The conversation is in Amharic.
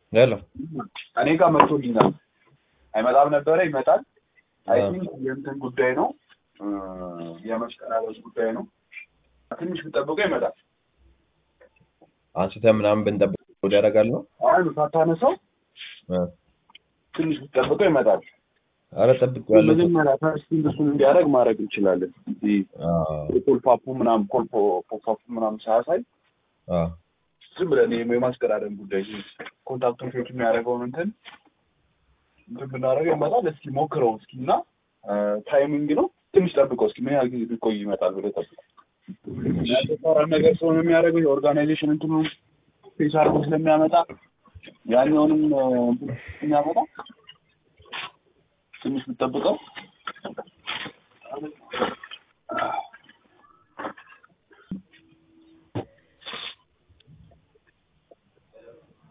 ሄሎ እኔ ጋር መጥቶልኛል። አይመጣም ነበረ ይመጣል። አይ አዎ። ቲንክ የእንትን ጉዳይ ነው እ፣ የመቀራረጽ ጉዳይ ነው። ትንሽ ብጠብቀው ይመጣል። አንስተህ ምናምን ብንጠብቅ ወደ ያደርጋል ነው አይ ሳታነሳው እ። ትንሽ ብጠብቀው ይመጣል። ኧረ ጠብቄዋለሁ። መጀመሪያ ፈርስት እሱን እንዲያደርግ ማድረግ እንችላለን። እዚህ አዎ ኮልፓፑ ምናምን ኮልፖ ፖፓፑ ምናምን ሳያሳይ አዎ ዝም ብለን ይሄ የማስቀራረብ ጉዳይ ኮንታክቶች የሚያደርገውን እንትን እንትን ብናደርገው ይመጣል። እስኪ ሞክረው እስኪ እና ታይሚንግ ነው ትንሽ ጠብቀው እስኪ ምን ያህል ጊዜ ቢቆይ ይመጣል ብለህ ጠብቀው። ያልተሰራ ነገር ስለሆነ የሚያደርገው የኦርጋናይዜሽን እንትኑ ፌስ አድርጎ ስለሚያመጣ ያኛውንም እ፣ እንትን የሚያመጣ ትንሽ ብትጠብቀው